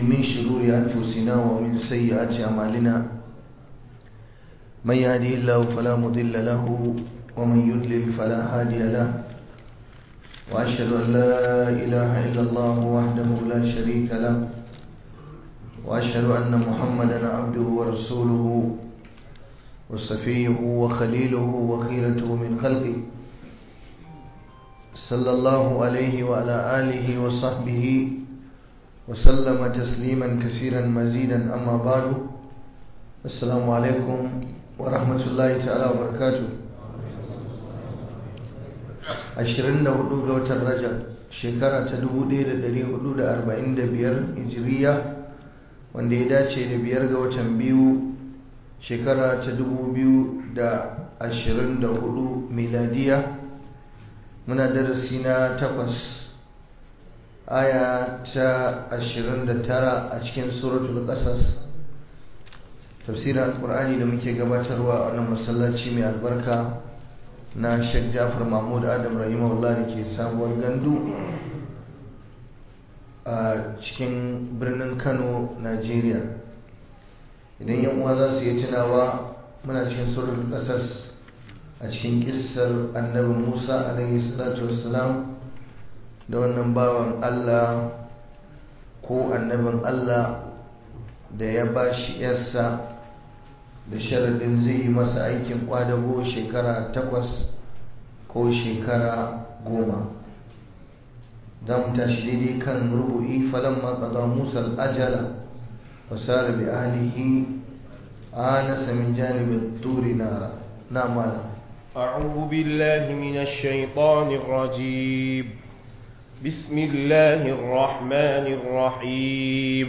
من شرور أنفسنا ومن سيئات أعمالنا من يهدي الله فلا مضل له ومن يضلل فلا هادي له وأشهد أن لا إله إلا الله وحده لا شريك له وأشهد أن محمدا عبده ورسوله وصفيه وخليله وخيرته من خلقه صلى الله عليه وعلى آله وصحبه وسلم تسليما كثيرا مزيدا أما بعد السلام عليكم ورحمة الله تعالى وبركاته ashirin da hudu ga watan rajab shekara ta dubu ɗaya da ɗari hudu da arba'in da biyar hijiriya wanda ya dace da biyar ga watan biyu shekara ta dubu biyu da ashirin da hudu miladiya muna darasi na takwas aya ta ashirin da tara a cikin suratul ƙasas tafsirin alƙur'ani da muke gabatarwa a wannan masallaci mai albarka na Sheikh Jafar Mahmud Adam rahimahullah da ke sabuwar gandu a cikin birnin Kano, Najeriya. Idan yan uwa za su yi tunawa muna cikin surul ƙasas a cikin kissar annabi Musa alaihi salatu wassalam da wannan bawan Allah ko annabin Allah da ya ba shi yarsa da sharadin zai yi masa aikin kwadago shekara takwas ko shekara goma za mu tashi daidai kan rubu'i falon maƙaza musa al'ajala fasara bi ahlihi anasa min janibin turi nara na mana أعوذ بالله من الشيطان الرجيم بسم الله الرحمن الرحيم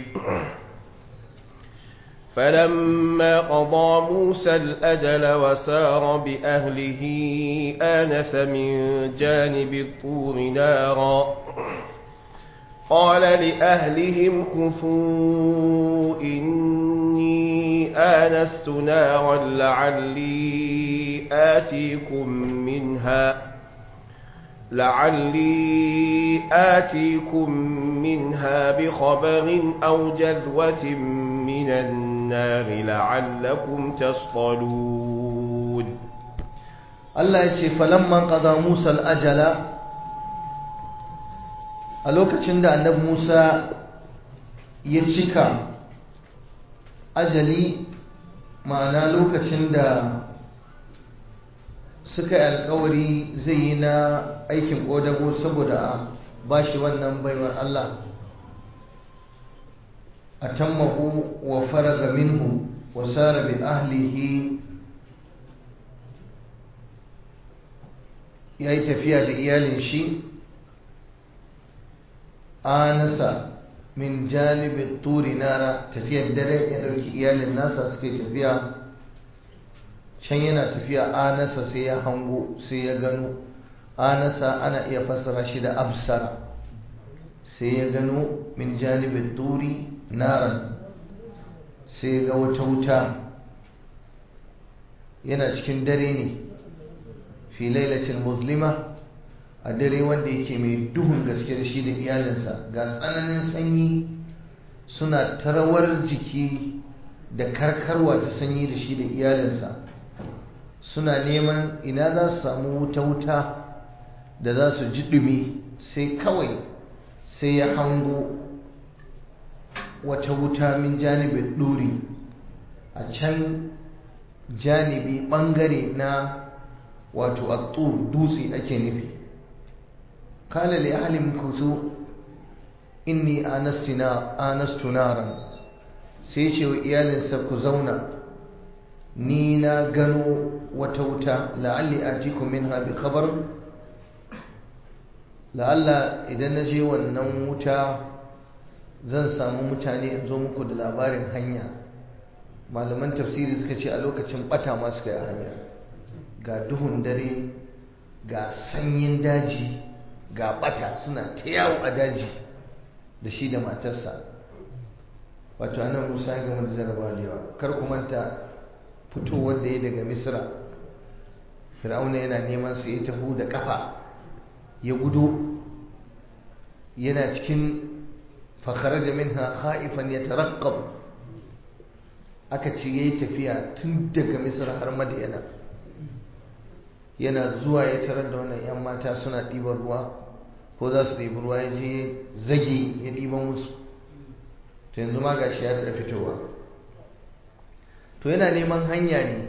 فلما قضى موسى الأجل وسار بأهله آنس من جانب الطور نارا قال لأهلهم كفوا إني آنست نارا لعلي آتيكم منها لعلي آتيكم منها بخبر أو جذوة من النار لعلكم تصطلون الله يتي فلما قضى موسى الأجل a lokacin da annabi Musa ya cika ajali ma'ana lokacin da suka yi alkawari zai yi na aikin ƙodago saboda a bashi wannan baiwar Allah atammahu wa faraga minhu wa sara bi ahlihi yayi tafiya da iyalin shi anasa min janibin turi nara tafiyar dare ya dauki iyalin nasa suke tafiya can yana tafiya anasa sai ya hango sai ya gano anasa ana iya fassara shi da absara sai ya gano min janibin turi naran sai ga wata wuta yana cikin dare ne fi lailacin muslima a dare wanda yake mai duhun gaske da shi da iyalinsa ga tsananin sanyi suna tarawar jiki da karkarwa ta sanyi da shi da iyalinsa suna neman ina za su samu wuta-wuta da za su ji dumi sai kawai sai ya hango wata wuta min janibin ɗuri a can janibi ɓangare na wato a dutse ake nufi kala li ahalin kusu inni anastu naran sai ce wa iyalinsa ku zauna ni na gano wata wuta la'alli atiku minha bi khabar la'alla idan na je wannan wuta zan samu mutane in zo muku da labarin hanya malaman tafsiri suka ce a lokacin bata ma suka yi a hanyar ga duhun dare ga sanyin daji ga bata suna ta yawo a daji da shi da matarsa wato anan musa ya gama da jarabawa da yawa kar ku manta fitowar da ya daga misra fir'auna yana neman su ya taho da kafa ya gudo yana cikin fakharaja minha khaifan yataraqqab aka ce yayi tafiya tun daga misr har madina yana zuwa ya tarar da wannan yan mata suna ɗiban ruwa ko za su ɗibi ruwa ya je zage ya ɗiban musu to yanzu ma gashi ya daɗa fitowa to yana neman hanya ne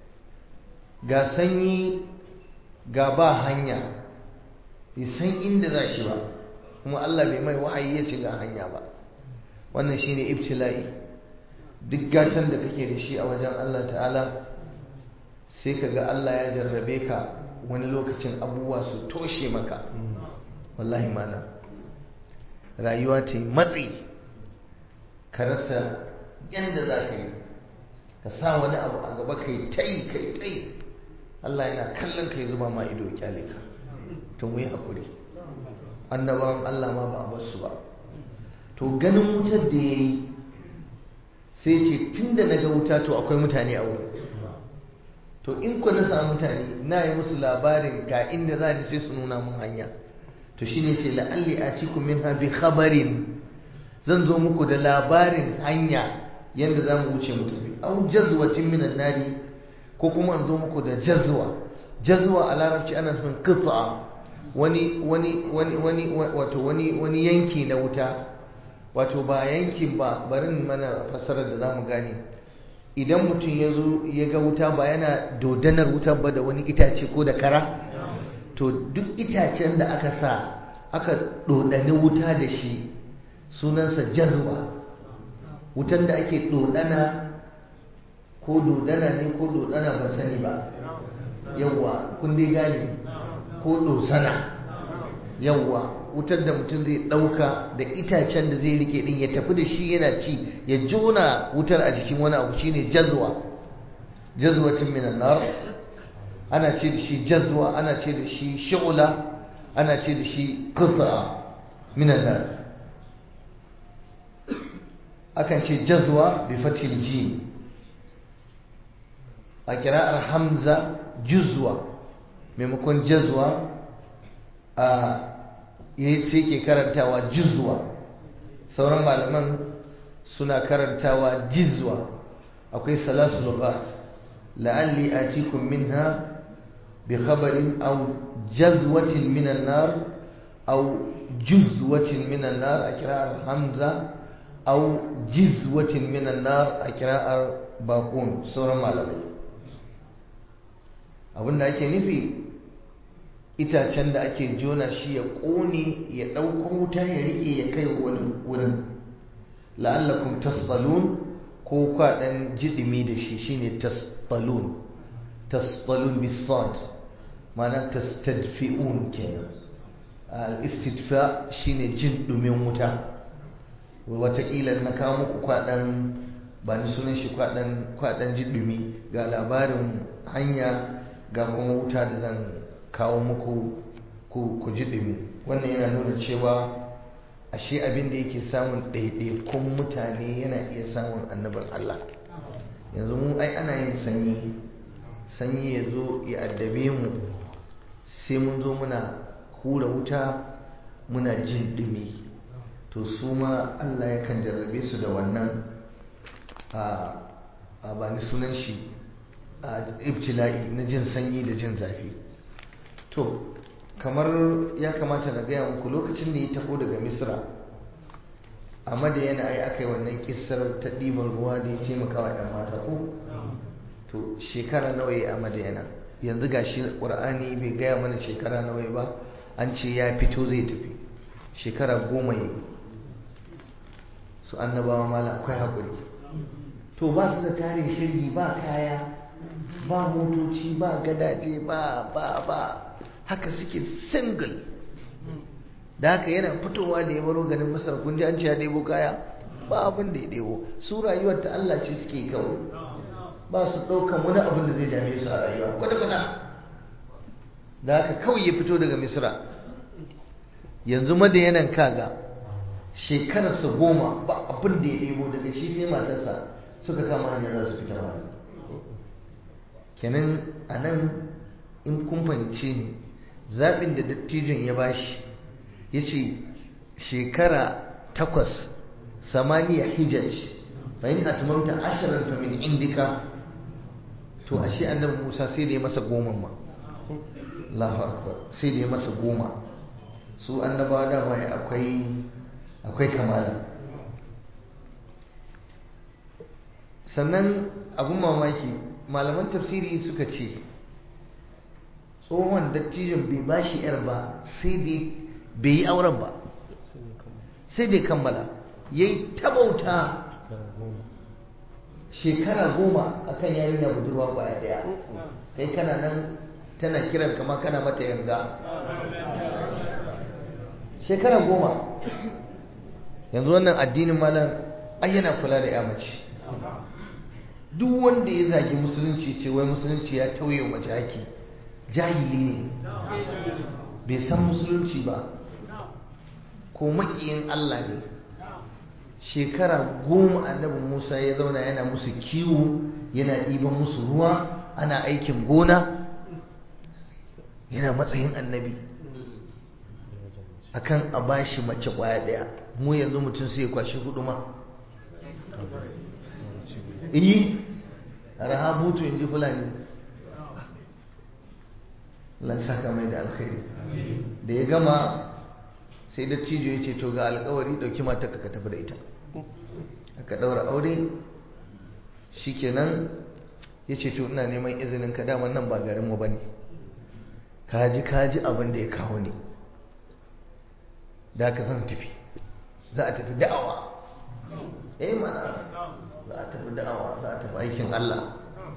ga sanyi ga ba hanya bai san inda za shi ba kuma Allah bai mai wahayi ya ci ga hanya ba wannan shine ibtila'i duk gatan da kake da shi a wajen Allah ta'ala sai ka ga Allah ya jarrabe ka wani lokacin abubuwa su toshe maka wallahi mana rayuwa ta yi matsi ka rasa yadda za ka yi ka sa wani abu a gaba ka yi ta yi ka yi ta yi Allah yana kallon ka ya zuba ma ido kyale ka to mu yi haƙuri annabawan Allah ma ba a bar su ba to ganin wutar da ya yi sai ce tun da na ga wuta to akwai mutane a wurin to in ku na samu mutane na yi musu labarin ga inda za ni sai su nuna mun hanya to shine ce la'alli a cikin min bi khabarin zan zo muku da labarin hanya yadda za mu wuce mu tafi au jazwatin minan nari ko kuma an zo muku da jazwa jazwa a larabci ana nufin qit'a wani wani wani wani wato wani wani yanki na wuta wato ba yankin ba barin mana fasarar da zamu gane idan mutum ya zo ya ga wuta ba yana dodanar wuta ba da wani itace ko da kara to duk itacen da aka sa aka dodani wuta da shi sunansa jazwa wutan da ake dodana ko dodana ne ko dodana ban sani ba yawwa kun dai gane ko dosana yawwa wutar da mutum zai ɗauka da itacen da zai rike din ya tafi da shi yana ci ya jona wutar a jikin wani abu shine jazwa jazwatin minan nar ana ce da shi jazwa ana ce da shi shu'la ana ce da shi qita minan nar akan ce jazwa bi fatil jim a kira'ar hamza juzwa maimakon jazwa a sai ke karantawa juzwa sauran malaman suna karantawa jizwa akwai salasu lugat la'alli atikum minha bi khabarin aw jazwatin minan nar aw juzwatin minan nar a kira'ar hamza aw jizwatin minan nar a kira'ar baqun sauran malamai abinda ake nufi itacen da ake jona shi ya ƙone ya ɗauko wuta ya riƙe ya kai wani wurin la'allakum tasbalun ko kwaɗan jiɗimi da shi shine tasbalun tasbalun bisad ma'ana tastadfi'un kenan al-istidfa shine jin ɗumin wuta wataƙila na kawo muku kwaɗan ba ni sunan shi kwaɗan jiɗumi ga labarin hanya ga kuma wuta da zan kawo muku ku ji ɗumi wannan yana nuna cewa ashe abin da yake samun ɗaiɗaikun mutane yana iya samun annabin Allah yanzu mu ai ana yin sanyi sanyi ya zo ya addabe mu sai mun zo muna hura wuta muna jin ɗumi to su ma Allah yakan jarrabe su da wannan a ba ni sunan shi a ibtila'i na jin sanyi da jin zafi to kamar ya kamata na gaya muku lokacin da ya taho daga misra a madayana ai aka yi wannan kisar ta ɗiban ruwa da ya taimaka wa ‘yan mata ko to shekara nawa ya a madayana yanzu ga shi ƙur'ani bai gaya mana shekara nawa ba an ce ya fito zai tafi shekara goma ya su annabawa mala akwai haƙuri to ba su da tarin shirgi ba kaya ba motoci ba gadaje ba ba ba haka suke single da haka yana fitowa da ya baro ganin masar kun ji an ce ya ɗebo kaya ba abin da ya ɗebo su rayuwar ta Allah ce suke kawai ba su ɗaukan wani abin da zai dame su a rayuwa kwata-kwata da haka kawai ya fito daga misra yanzu madayanan kaga shekararsa goma ba abin da ya ɗebo daga shi sai matarsa suka kama hanyar za su fita ba kenan a nan in kun fahimce ne zaɓin da dattijon ya bashi ya ce shekara takwas samaniya hijaj fa in atmamta ashran fa min indika to ashe annabi Musa sai da ya masa goma ma Allahu akbar sai da ya masa goma su annabawa da mai akwai akwai kamala sannan abun mamaki malaman tafsiri suka ce tsohon dattijon bai ba shi yar ba sai da bai yi auren ba sai da kammala ya yi tabauta shekara goma akan yarinya budurwa kwaya daya kai kana nan tana kiran kama kana mata yarda shekara goma yanzu wannan addinin malam ai yana kula da ya mace duk wanda ya zagi musulunci ce wai musulunci ya tauye mace haki jahili ne bai san musulunci ba ko makiyin Allah ne shekara goma annabi Musa ya zauna yana musu kiwo yana ɗiban musu ruwa ana aikin gona yana matsayin annabi akan a bashi mace kwaya ɗaya mu yanzu mutum sai ya kwashi hudu ma iyi rahabutu in ji fulani lan saka mai da alkhairi da ya gama sai da cijo ya ce to ga alkawari dauki mata ka tafi da ita aka daura aure shikenan ya ce to ina neman izinin ka daman nan ba garinmu ba ne kaji kaji abin da ya kawo ne da ka zan tafi za a tafi da'awa eh mana za a tafi da'awa za a tafi aikin Allah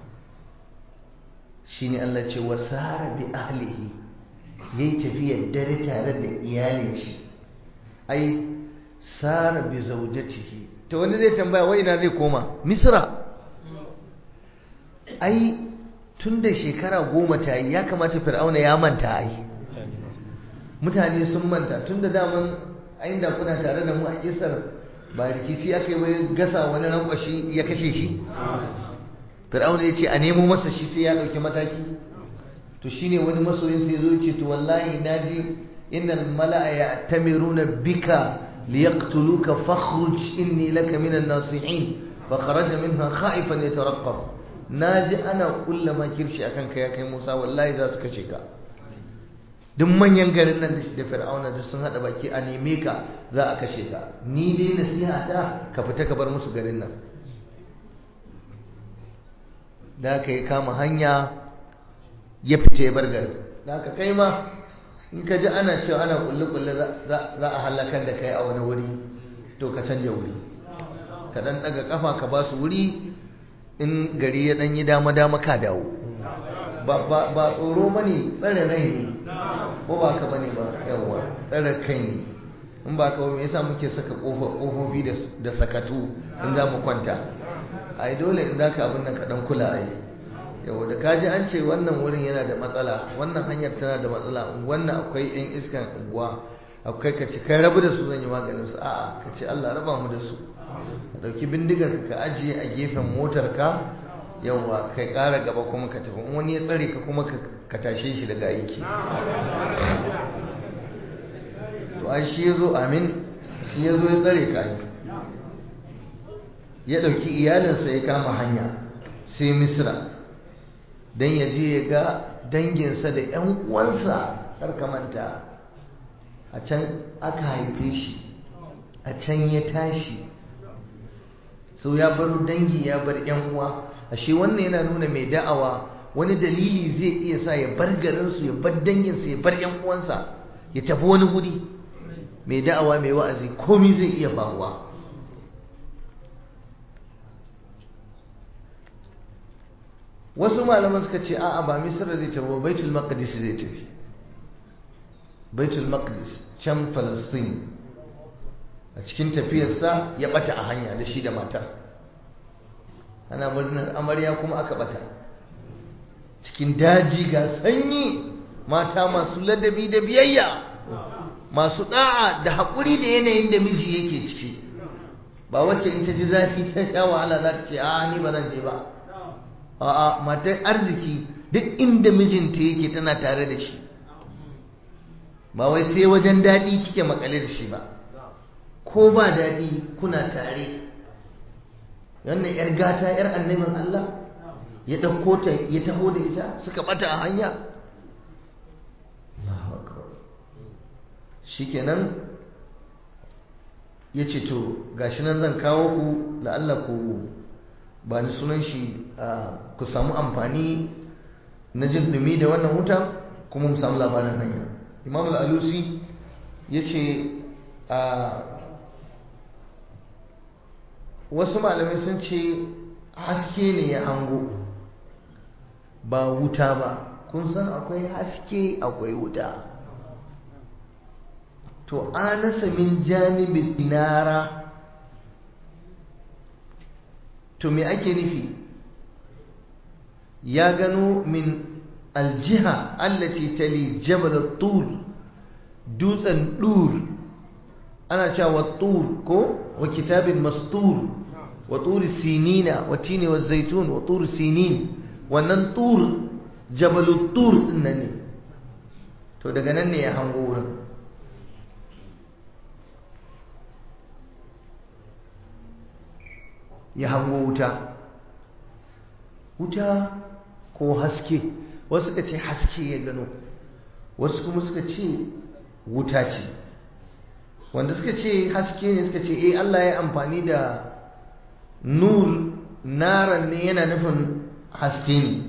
shine Allah ce wa sara bi ahlihi yayi tafiyar dare tare da iyalin shi ai sara bi zaujatihi to wani zai tambaya wai ina zai koma misra ai tun da shekara goma ta yi ya kamata fir'auna ya manta ai mutane sun manta tun da daman ayin da kuna tare da mu a kisar ba rikici aka yi wai gasa wani rankwashi ya kashe shi fir'auna ya ce a nemo masa shi sai ya ɗauki mataki to shine wani masoyin sai zo ce to wallahi naji innal mala'a ya'tamiruna bika liyaqtuluka fakhruj inni laka minan nasihin fa kharaja minha khaifan yatarqab naji ana kulla makirshi akan kai kai Musa wallahi za su kace ka duk manyan garin nan da fir'auna duk sun hada baki a neme ka za a kashe ka ni dai nasiha ta ka fita ka bar musu garin nan da aka yi kama hanya ya fice ya bar garin da aka kai ma in ka ji ana cewa ana kulle-kulle za a halakar da kai a wani wuri to ka canja wuri ka dan daga kafa ka ba su wuri in gari ya dan yi dama-dama ka dawo ba tsoro ba ne tsare rai ne ko ba ka bane ba yawa tsare kai ne in ba ka me yasa muke saka kofofi da sakatu in za mu kwanta ai dole in zaka abin nan ka dan kula ai yawa da kaji an ce wannan wurin yana da matsala wannan hanyar tana da matsala wannan akwai yan iskan unguwa akwai ka ce kai rabu da su zan yi maganin su a'a ka ce Allah raba mu da su ka dauki bindigar ka ajiye a gefen motar ka yawa kai kara gaba kuma ka tafi in wani ya tsare ka kuma ka tashe shi daga aiki to ai shi yazo amin shi yazo ya tsare ka yi ya ɗauki iyalinsa ya kama hanya sai misra don ya je ya ga danginsa da 'yan uwansa manta a can aka haife shi a can ya tashi so ya bar dangi ya bar 'yan uwa ashe wannan yana nuna mai da'awa wani dalili zai iya sa ya bar garinsu ya bar danginsa ya bar 'yan uwansa ya tafi wani guri mai da'awa mai wa'azi komi zai iya faruwa wasu malaman suka ce a'a ba misra zai tafi ba baitul maqdis zai tafi baitul maqdis can falastin a cikin tafiyarsa ya bata a hanya da shi da matar ana murnar amarya kuma aka bata cikin daji ga sanyi mata masu ladabi da biyayya masu da'a da haƙuri da yanayin da miji yake ciki ba wacce in ta ji zafi ta sha wahala za ta ce a ni ba zan je ba a'a matar arziki duk inda mijinta yake tana tare da shi ba wai sai wajen daɗi kike makale da shi ba ko ba daɗi kuna tare wannan 'yar gata 'yar annabin Allah ya ɗauko ta ya taho da ita suka ɓata a hanya shikenan ya ce to gashi nan zan kawo ku la'alla ku ba ni sunan shi ku samu amfani na jin dumi da wannan wuta kuma mu samu labarin hanya imam al'alusi ya ce wasu malamai sun ce haske ne ya hango ba wuta ba kun san akwai haske akwai wuta to anasa min janibin dinara to me ake nufi ya gano min aljiha allati tali jabal tur dutsen dur ana cewa tur ko wa kitabin mastur wa tur sinina wa tini wa zaitun wa tur sinin wannan tur jabal tur din nan ne to daga nan ne ya hango wurin ya hango wuta wuta ko haske wasu suka ce haske ya gano wasu kuma suka ce wuta ce wanda suka ce haske ne suka ce eh Allah ya amfani da nur naran ne yana nufin haske ne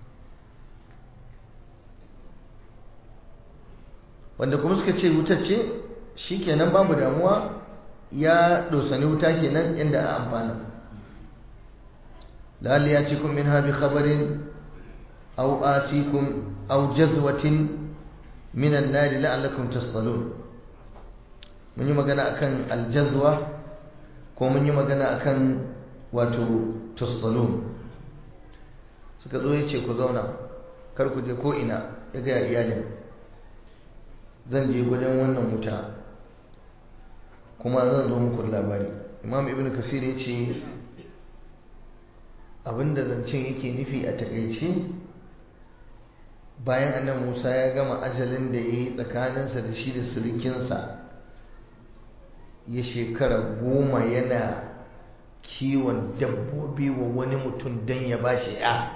wanda kuma suka ce wuta ce shikenan babu damuwa ya dosani wuta kenan inda a amfana لعل ياتيكم منها بخبر أو آتيكم أو جزوة من النار لعلكم تصطلون من يوم قنا أكن الجزوة ko mun yi magana akan wato tustalun suka zo ya ce ku zauna kar ku je ko ina ya gaya iyalin zan je gudun wannan wuta kuma zan zo muku labari imam ibn kasir ya ce abinda zancen yake nufi a takaice bayan annan musa ya gama ajalin da ya yi tsakaninsa da shi da sirikinsa ya shekara goma yana kiwon dabbobi wa wani mutum don ya ba shi ya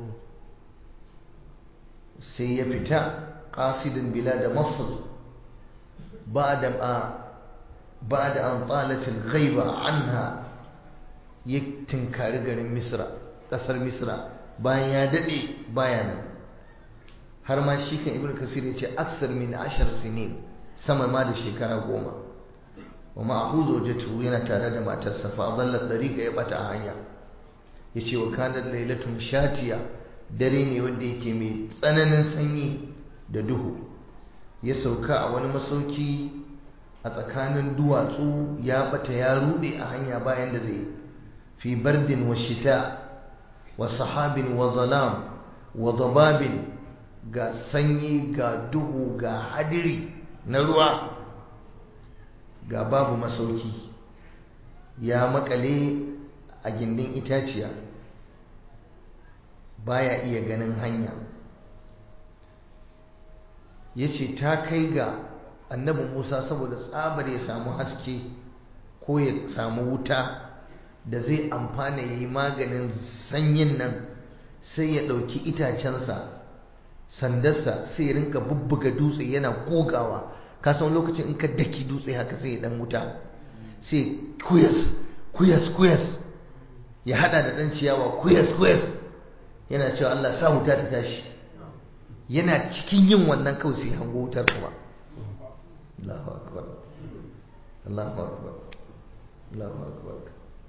sai ya fita ƙasidin bila da masar ba da an tsalatin gaiba anha ya tinkari garin misra ƙasar misra bayan ya daɗe bayanan har ma shi kan ibn kasir ya ce aksar min ashar sinin sama ma da shekara goma wa ma'ahu zawjatu yana tare da matarsa fa dallat dariqa ya bata a hanya yace wa kanat lailatun shatiya dare ne wanda yake mai tsananin sanyi da duhu ya sauka a wani masauki a tsakanin duwatsu ya bata ya rude a hanya bayan da zai fi bardin wa shita wa sahabin wa zalam wa dababin ga sanyi ga duhu ga hadiri na ruwa ga babu masauki ya makale a gindin itaciya baya iya ganin hanya ya ce ta kai ga annabi musa saboda tsabar ya samu haske ko ya samu wuta da zai amfana ya yi maganin sanyin nan sai ya ɗauki itacensa sandarsa sai ya rinka bubbuga dutse yana gogawa ka san lokacin in ka daki dutse haka sai ya dan wuta sai kuyas kuyas kuyas ya hada da dan ciyawa kuyas kuyas yana cewa Allah sa wuta ta tashi yana cikin yin wannan kawai sai hango wutar kuma Allahu akbar Allahu akbar Allahu akbar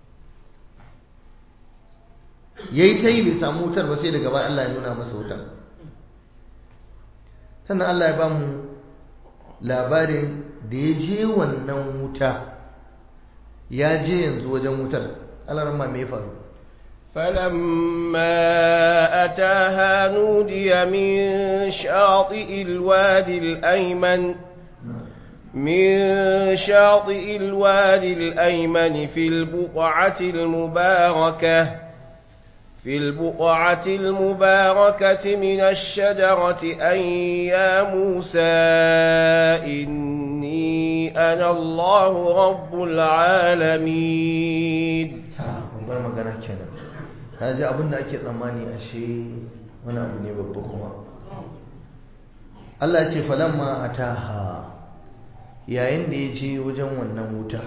yayi ta yi bai samu wutar ba sai daga baya Allah ya nuna masa wutar sannan Allah ya ba mu labarin da ya je wannan wuta ya je yanzu wajen wutar alarma mai faru فلما أتاها نودي من شاطئ الوادي الأيمن من شاطئ الوادي الأيمن في البقعة المباركة في البقعة المباركة من الشجرة أن يا موسى إني إني أنا الله رب العالمين babbar magana kenan ta ji abin da ake tsammani ashe wani abu ne babba kuma Allah ce falamma ataha yayin da ya je wajen wannan wuta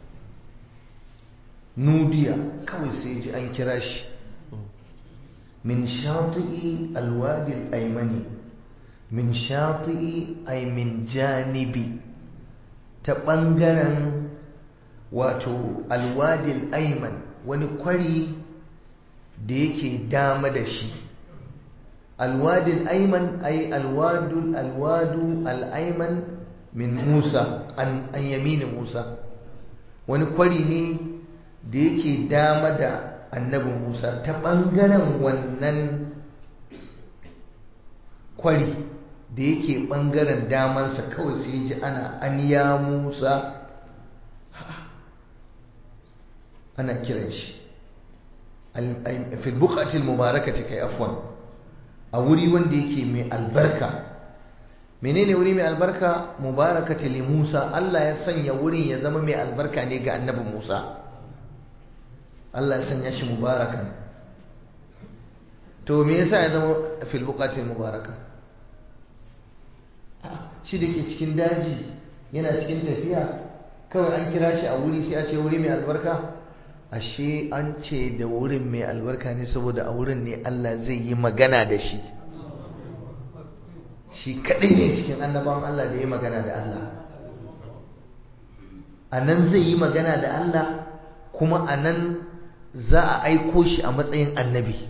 nudiya kawai sai ji an kira shi min shati'i alwadil aimani min shati'i ay min janibi ta ɓangaren wato alwadil aiman wani kwari da yake dama da shi alwadil aiman ay alwadul alwadu al'aiman min musa an yamini musa wani kwari ne da yake dama da annabi musa ta ɓangaren wannan kwari da yake ɓangaren damansa kawai sai ji ana an ya musa ana kiran shi fil buqatil mubarakati kai afwan a wuri wanda yake mai albarka menene wuri mai albarka mubarakati li Musa Allah ya sanya wurin ya zama mai albarka ne ga annabi Musa Allah ya sanya shi mubarakan to me yasa ya zama fil buqatil mubaraka shi da ke cikin daji yana cikin tafiya kawai an kira shi a wuri sai a ce wuri mai albarka ashe an ce da wurin mai albarka ne saboda a wurin ne Allah zai yi magana da shi shi kaɗai ne cikin annabawan Allah da ya magana da Allah a nan zai yi magana da Allah kuma a nan za a aiko shi a matsayin annabi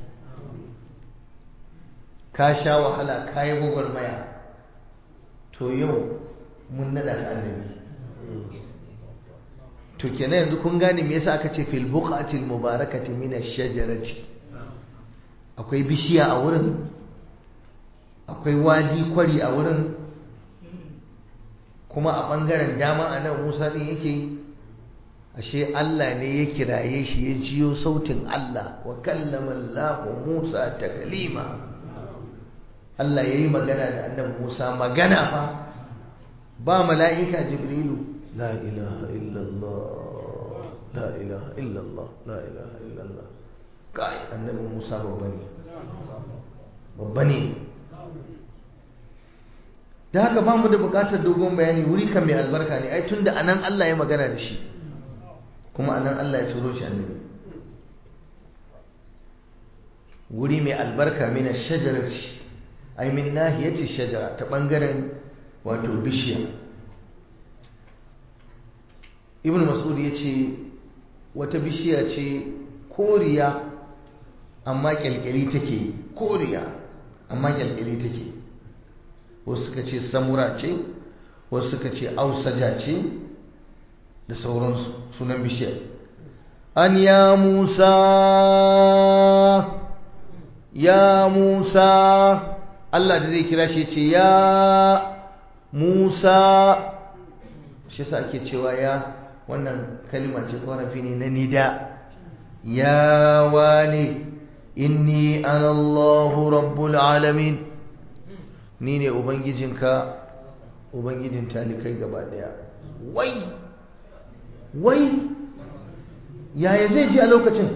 ka sha wahala ka yi gwagwarmaya to yau mun nada ka annabi to kenan yanzu kun gane me yasa aka ce fil buqatil mubarakati min ash-shajarati akwai bishiya a wurin akwai wadi kwari a wurin kuma a bangaren dama a nan Musa din yake ashe Allah ne ya kiraye shi ya jiyo sautin Allah wa kallama Allah Musa taklima Allah yayi magana da annabi Musa magana fa ba mala'ika Jibrilu لا إله إلا الله لا إله إلا الله لا إله إلا الله قاي النبي موسى ببني ببني da haka ba mu da bukatar dogon bayani wuri kan mai albarka ne ai tunda anan Allah ya magana da shi kuma anan Allah ya turo shi annabi wuri mai albarka min ash-shajarati ai min nahiyati shajara ta bangaren wato bishiya ibn mas'ud ya ce wata bishiya ce koriya amma kyalkyali take koriya amma kyalkyali take wasu suka ce samura ce wasu suka ce ausaja ce da sauransu sunan bishiyar an ya musa ya musa Allah da zai kira shi ce ya musa shi sa ake cewa ya wannan kalima ce ƙorafi ne na nida ya wane inni ana Allahu rabbul alamin ni ne ubangijinka ubangijin talikai gaba daya wai wai yaya zai ji a lokacin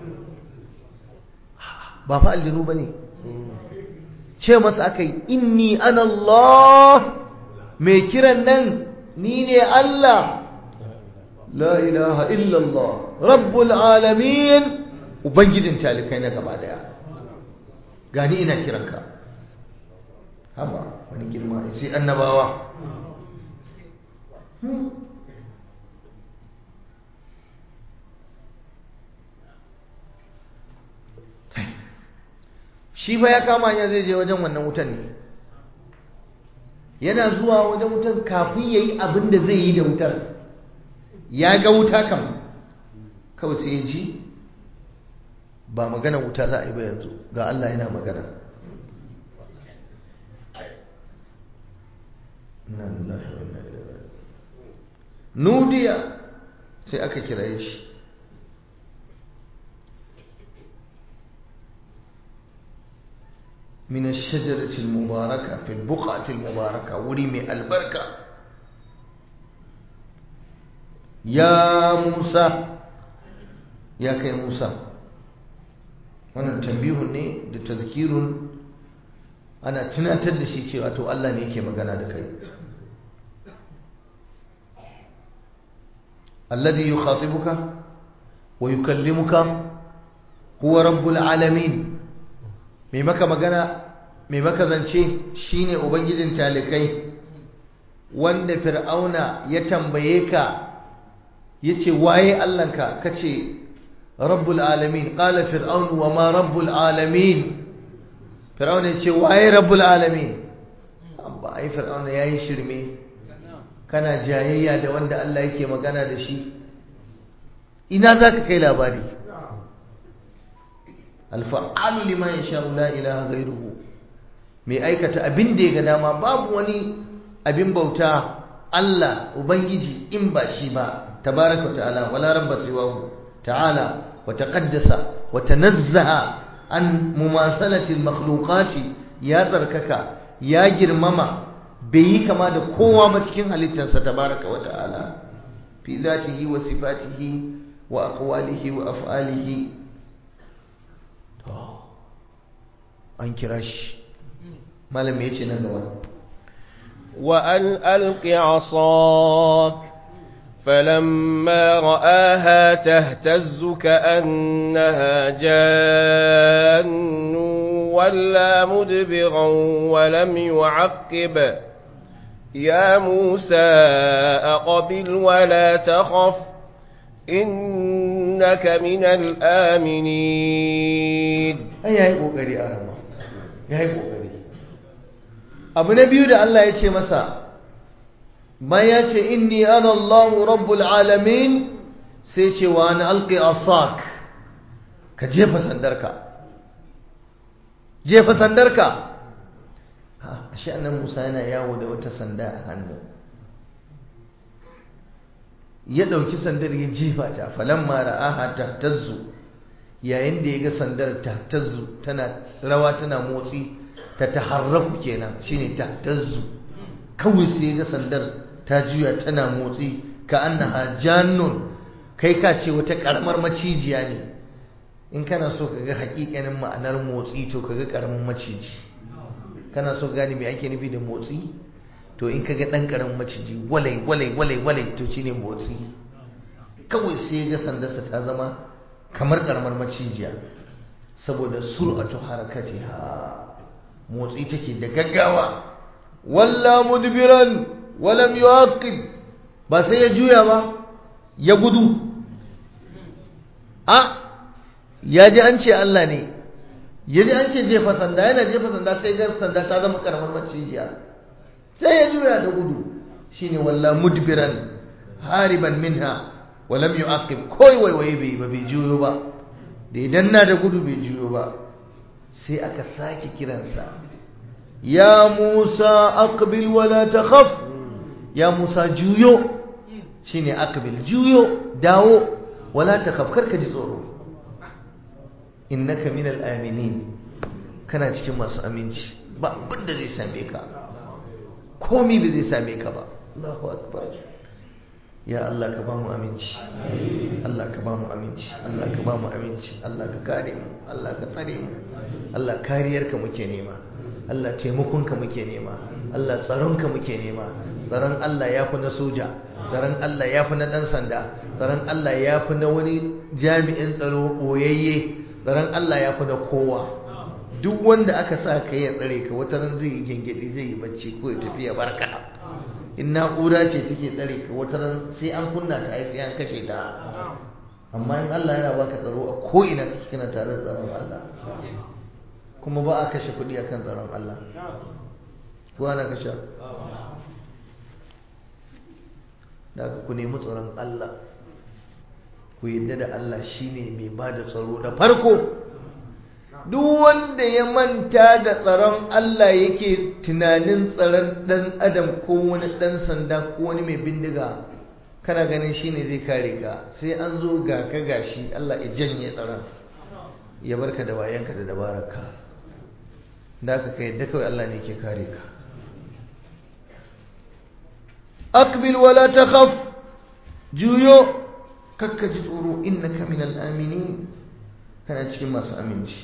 ba fa aljinu ba ne ce masa aka yi inni ana Allah mai kiran nan ni ne Allah la ilaha illallah rabbul alamin ubangijin talikai na gaba daya gani ina kiranka haba wani girma sai annabawa shi ba ya kama ya zai je wajen wannan wutan ne yana zuwa wajen wutan kafin ya yi abin da zai yi da wutar ya ga wuta kam kawai sai ya ji ba magana wuta za a yi ba yanzu ga Allah yana magana nudiya sai aka kiraye shi من الشجرة المباركة في البقعة المباركة ورمي البركة ya Musa ya kai Musa wannan tambihun ne da tazkirun ana tunatar da shi cewa to Allah ne yake magana da kai alladhi yukhatibuka wa yukallimuka huwa rabbul alamin mai maka magana mai maka zance shine ubangijin talikai wanda fir'auna ya tambaye ka yace waye Allahnka kace rabbul alamin qala fir'aun wa ma rabbul alamin fir'auna yace waye rabbul alamin amma ai fir'auna yayi shirme kana jayayya da wanda Allah yake magana da shi ina zaka kai labari alfa'alu liman yasha'u la ilaha ghayruhu mai aikata abin da ya ga dama babu wani abin bauta Allah ubangiji in ba shi ba tabaraka ta'ala wala rabba siwahu ta'ala wa taqaddasa wa tanazzaha an mumasalati al-makhluqati ya tsarkaka ya girmama bai yi kama da kowa ba cikin halittarsa tabaraka wa ta'ala fi zatihi wa sifatihi wa aqwalihi wa af'alihi to an kira shi malami yace nan gaba وأن ألق عصاك فلما رآها تهتز كأنها جان ولا مدبرا ولم يعقب يا موسى أقبل ولا تخف إنك من الآمنين ai yayi kokari a rama yayi kokari abu na biyu da Allah ya ce masa bayan ya ce inni ana Allahu rabbul alamin sai ce wa ana alqi asak ka jefa sandarka jefa sandarka ha shi annan Musa yana yawo da wata sanda a hannu ya dauki sandar ya jefa ta falamma ra'aha tahtazzu yayin da ya ga sandar tahtazzu tana rawa tana motsi ta taharraku kenan shine tahtazzu kawai sai ya ga sandar ta juya tana motsi ka annaha jannun kai ka ce wata karamar macijiya ne in kana so ka ga hakikanin ma'anar motsi to ka ga karamin maciji kana so gane me ake nufi da motsi to in ka ga dan karamin maciji walai walai walai walai to shine motsi kawai sai ya ga sandarsa ta zama kamar karamar macijiya saboda sur'atu harakatiha motsi take da gaggawa walla mudbiran walam yuaqib ba sai ya juya ba ya gudu a ya ji an ce Allah ne ya ji an ce jefa sanda yana jefa sanda sai ga sanda ta zama karamar macijiya sai ya juya da gudu shine walla mudbiran hariban minha walam yu'aqib koi waiwaye bai ba bai juyo ba da idan na da gudu bai juyo ba sai aka sake kiransa ya Musa aqbil wala takhaf ya Musa juyo shine aqbil juyo dawo wala takhaf karka ji tsoro innaka minal aminin kana cikin masu aminci ba abin da zai same ka komi ba zai same ka ba Allahu akbar ya Allah ka ba mu aminci Allah ka ba mu aminci Allah ka ba mu aminci Allah ka kare mu Allah ka tsare mu Allah kariyarka muke nema Allah taimakonka muke nema Allah tsaronka muke nema tsaron Allah ya fi na soja tsaron Allah ya fi na ɗan sanda tsaron Allah ya fi na wani jami'in tsaro ɓoyayye tsaron Allah ya fi na kowa duk wanda aka sa ka ya tsare ka wata ran zai yi gengedi zai yi bacci ko ya tafi ya barka in na'ura ce take tsare ka wata ran sai an kunna ta ai sai an kashe ta amma in Allah yana baka tsaro a ko ina kake kana tare da tsaron Allah kuma ba a kashe kuɗi akan tsaron Allah ko ana kashe da aka ku nemi tsaron Allah ku yadda da Allah shine mai ba da tsaro da farko duk wanda ya manta da tsaron Allah yake tunanin tsaron ɗan adam ko wani ɗan sanda ko wani mai bindiga kana ganin shine zai kare ka sai an zo ga ka gashi Allah ya janye tsaron ya barka da wayanka da dabararka da aka kai yadda kawai Allah ne ke kare ka aqbil wala takhaf juyo kakka ji tsoro innaka minal aminin kana cikin masu aminci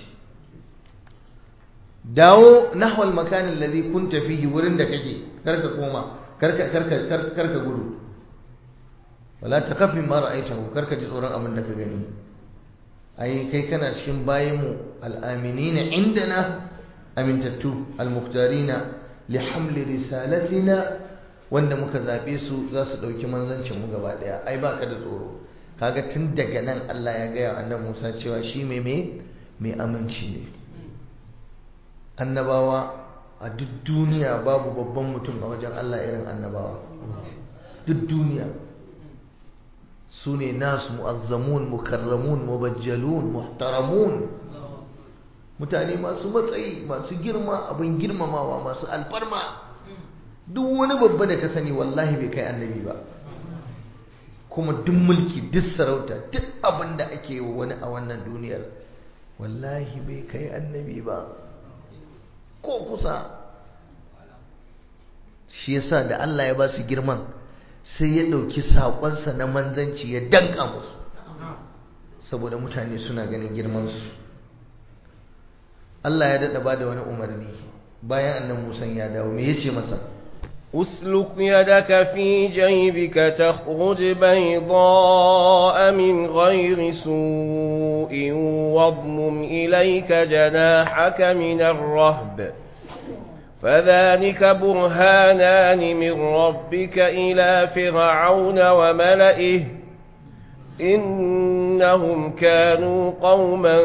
dawo nahwal makanin ladhi kunta fihi wurin da kake karka koma karka karka karka gudu wala taqaf mimma ra'aytahu karka ji tsoron abin da ka gani ai kai kana cikin bayinmu al'aminina indana amintattu al-muqtarina li hamli risalatina wanda muka zabe su za su dauki manzancin mu gaba daya ai baka da tsoro kaga tun daga nan Allah ya gaya annabi Musa cewa shi mai mai mai aminci ne annabawa a duk duniya babu babban mutum a wajen Allah irin annabawa duk duniya su ne nasu mu'azzamun mukarramun mubajjalun muhtaramun mutane masu matsayi masu girma abin girmamawa masu alfarma duk wani babba da ka sani wallahi bai kai annabi ba kuma duk mulki duk sarauta duk abin da ake wa wani a wannan duniyar wallahi bai kai annabi ba ko kusa shi yasa da Allah ya ba su girman sai ya ɗauki saƙonsa na manzanci ya danka musu saboda mutane suna ganin girmansu Allah ya daɗa ba da wani umarni bayan annan musan ya dawo me ya ce masa أسلك يدك في جيبك تخرج بيضاء من غير سوء واضمم إليك جناحك من الرهب فذلك برهانان من ربك إلى فرعون وملئه إنهم كانوا قوما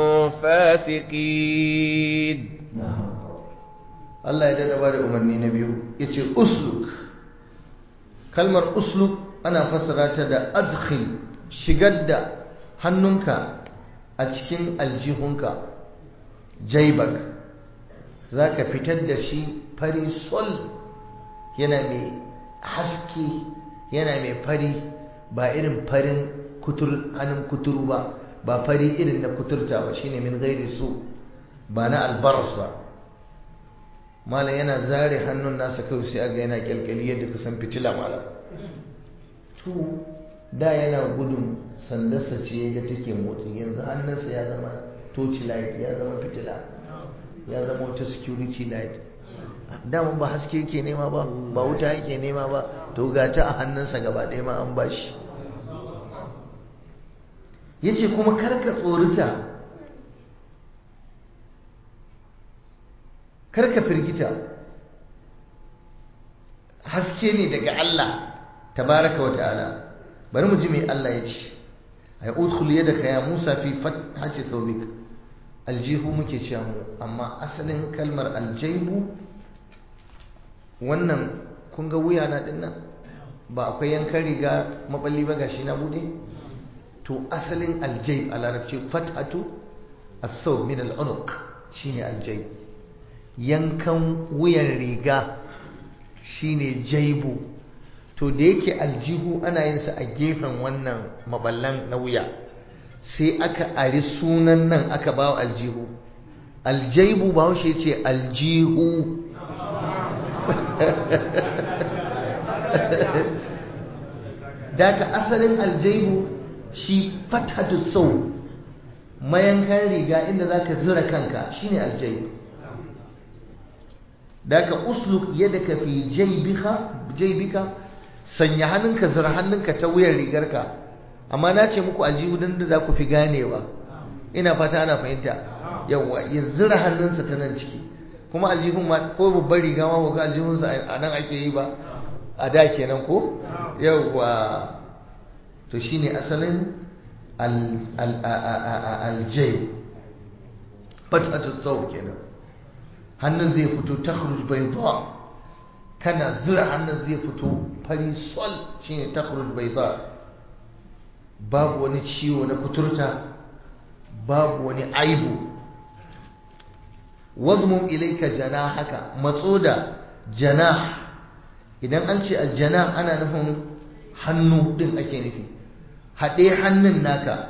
فاسقين Allah ya dada ba da umarni na biyu ya ce usluk kalmar usluk ana fassara ta da azkhil shigar da hannunka a cikin aljihunka jaibak za ka fitar da shi fari sol yana mai haske yana mai fari ba irin farin kutur hannun kuturu ba ba fari irin na kuturta ba shine min gairi su ba na albaras ba malam yana zare hannun nasa kawai sai aga yana kyalkyali yadda ka san fitila malam to da yana gudun sandarsa ce ga take motsi yanzu hannunsa ya zama torch light ya zama fitila ya zama wata security light dama ba haske yake nema ba ba wuta yake nema ba to ga ta a hannunsa gaba ɗaya ma an bashi ya ce kuma karka tsorita karka firgita haske ne daga Allah tabaraka wa ta'ala bari mu ji mai Allah ya ce ay udkhul yadaka ya Musa fi fathati thawbik aljihu muke cewa mu amma asalin kalmar aljaibu wannan kun ga wuya na dinnan ba akwai yankan riga maballi ba gashi na bude to asalin aljaib a larabci fathatu as-sawb min al-unuq shine aljaib yankan wuyan riga shine jaibu to da yake aljihu ana yin sa a gefen wannan maballan na wuya sai aka ari sunan nan aka bawa aljihu aljaibu ba shi ce aljihu daga asalin aljaibu shi fathatu sau mayankan riga inda zaka zira kanka shine aljaibu daga usluk yadaka fi jaybika jaybika sanya hannunka zira hannunka ta wuyar rigarka amma na ce muku aljihu dan da za ku fi ganewa ina fata ana fahimta yawa ya zira hannunsa ta nan ciki kuma aljihun ma ko babbar riga ma ga aljihunsa a nan ake yi ba a da kenan ko yawa to shine asalin aljai fatatu tsawo kenan hannun zai fito ta bai zuwa kana zira hannun zai fito fari sol shine ta bai zuwa babu wani ciwo na kuturta babu wani aibu wadmum ilaika haka matso da janah idan an ce aljana ana nufin hannu din ake nufi haɗe hannun naka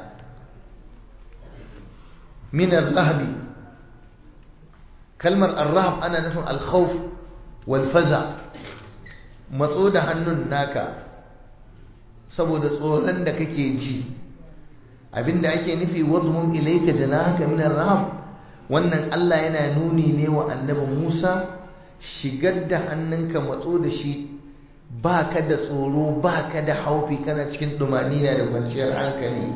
min al-rahbi kalmar ar-rahb ana nufin al-khawf wal faza matso da hannun naka saboda tsoron da kake ji abinda ake nufi wadmum ilayka janahaka min ar-rahab wannan Allah yana nuni ne wa annabi Musa shigar da hannunka matso da shi baka da tsoro baka da haufi kana cikin dumanina da kwanciyar hankali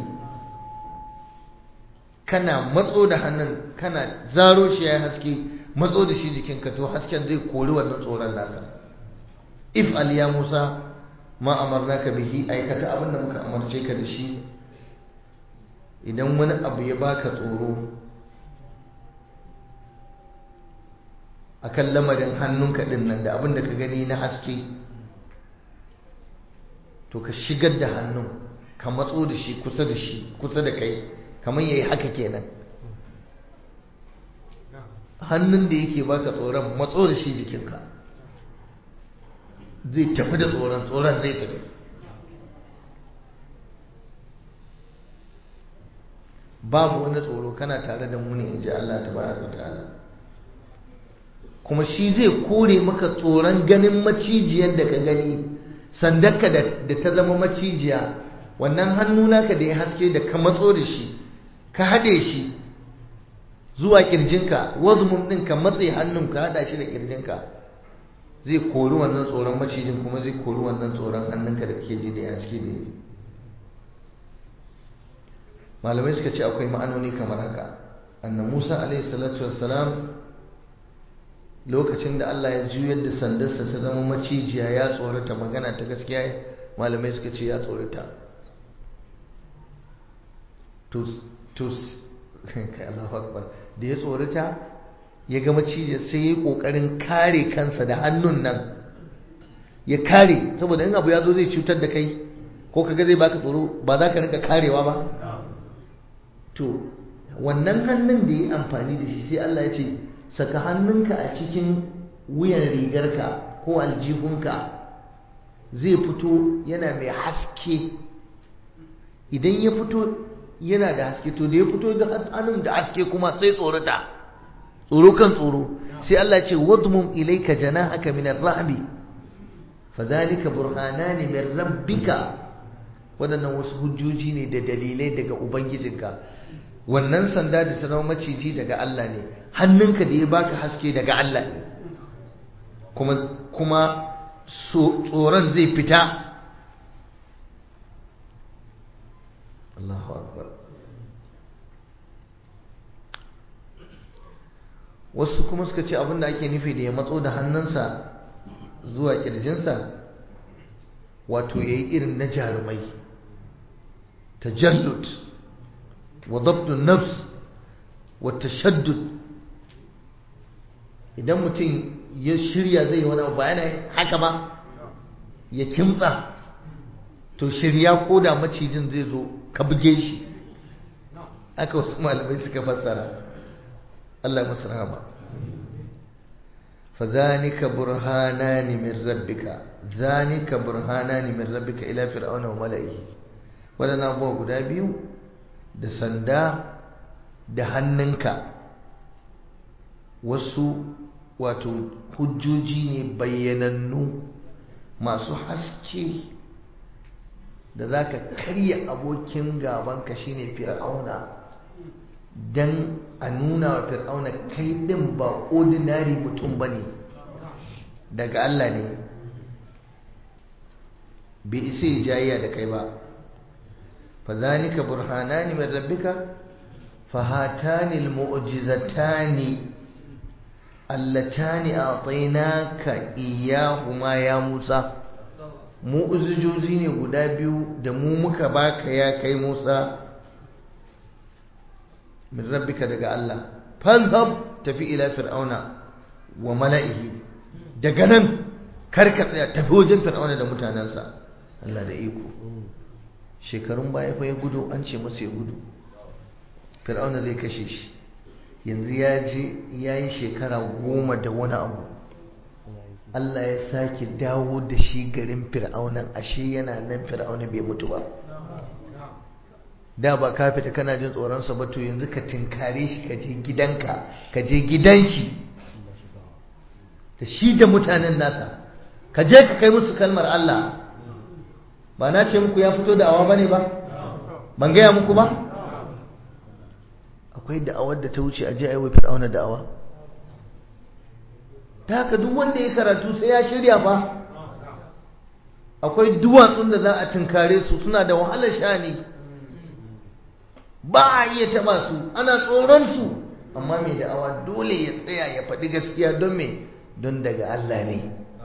kana matso da hannun kana zaro shi ya haske matso da shi jikinka to hasken zai kori wannan tsoron naka if al ya Musa ma amarnaka bihi aikata abinda muka amarce ka da shi idan wani abu ya baka tsoro akan lamarin hannunka din nan da abin da ka gani na haske to ka shigar da hannun ka matso da shi kusa da shi kusa da kai kamar yayi haka kenan hannun da yake baka tsoron matso da shi jikinka zai tafi da tsoron tsoron zai tafi babu wani tsoro kana tare da mu ne in ji Allah ta baraka ta'ala kuma shi zai kore maka tsoron ganin macijiyar da ka gani sandarka da ta zama macijiya wannan hannu naka da ya haske da ka matso da shi ka haɗe shi zuwa ƙirjinka wazumum ɗin ka matse hannun ka haɗa shi da ƙirjinka zai kori wannan tsoron macijin kuma zai kori wannan tsoron hannunka da kake ji da ya haske da yi malamai suka ce akwai ma'anoni kamar haka annan musa alaihi salatu wassalam lokacin da allah ya juyar da sandarsa ta zama macijiya ya tsorata magana ta gaskiya malamai suka ce ya tsorata to kai allahu akbar da ya tsorata ya ga macijiya sai ya yi kokarin kare kansa da hannun nan ya kare saboda in abu ya zo zai cutar da kai ko kaga zai baka tsoro ba za ka rinka karewa ba to wannan hannun da ya amfani da shi sai Allah ya ce saka hannunka a cikin wuyan rigarka ko aljihunka zai fito yana mai haske idan ya fito yana da haske to da ya fito da hannun da haske kuma sai tsorata tsoro kan tsoro sai Allah ya ce wadmum ilayka janahaka min ar-rahbi fadhalika burhanani min rabbika waɗannan wasu hujjoji ne da dalilai daga ubangijinka wannan sanda da ta zama maciji daga Allah ne hannunka da ya baka haske daga Allah ne kuma kuma tsoron zai fita Allahu akbar wasu kuma suka ce abinda ake nufi da ya matso da hannunsa zuwa kirjinsa wato yayi irin na jarumai tajallud وضبط النفس والتشدد idan mutum ya shirya zai wani abu bayan haka ba ya kimtsa to shirya ko da macijin zai zo ka buge shi aka wasu malamai suka fassara Allah masu rahama fa zanika burhanani min rabbika zanika burhanani min rabbika ila fir'auna wa mala'ihi wadannan abubuwa guda biyu da sanda da hannunka wasu wato hujjoji ne bayyanannu masu haske da za ka karya abokin gabanka shine fir'auna don a nuna wa fir'auna kai din ba ordinary mutum ba ne daga Allah ne bai isa ya jayya da kai ba فذلك برهانان من ربك فهاتان المعجزتان اللتان أعطيناك إياهما يا موسى mu'ujizozi ne guda biyu da mu muka baka ya kai Musa min rabbika daga Allah fadhhab tafi ila fir'auna wa mala'ihi daga nan karka tsaya tafi wajen fir'auna da mutanensa Allah da iko shekarun baya fa ya gudu an ce masa ya gudu fir'auna zai kashe shi yanzu ya je ya yi shekara goma da wani abu Allah ya sake dawo da shi garin fir'aunan ashe yana nan fir'auna bai mutu ba da ba ka fita kana jin tsoronsa ba to yanzu ka tinkare shi ka je gidanka ka je gidan shi da shi da mutanen nasa ka je ka kai musu kalmar Allah ba na ce muku ya fito da awa bane ba ban gaya muku ba akwai da'awar da ta wuce a je a yi wa fir'auna da'awa ta haka duk wanda ya karatu sai ya shirya fa akwai duwatsun da za a tunkare su suna da wahalar shani ba a iya taba su ana tsoron su amma mai da'awa dole ya tsaya ya faɗi gaskiya don me don daga Allah ne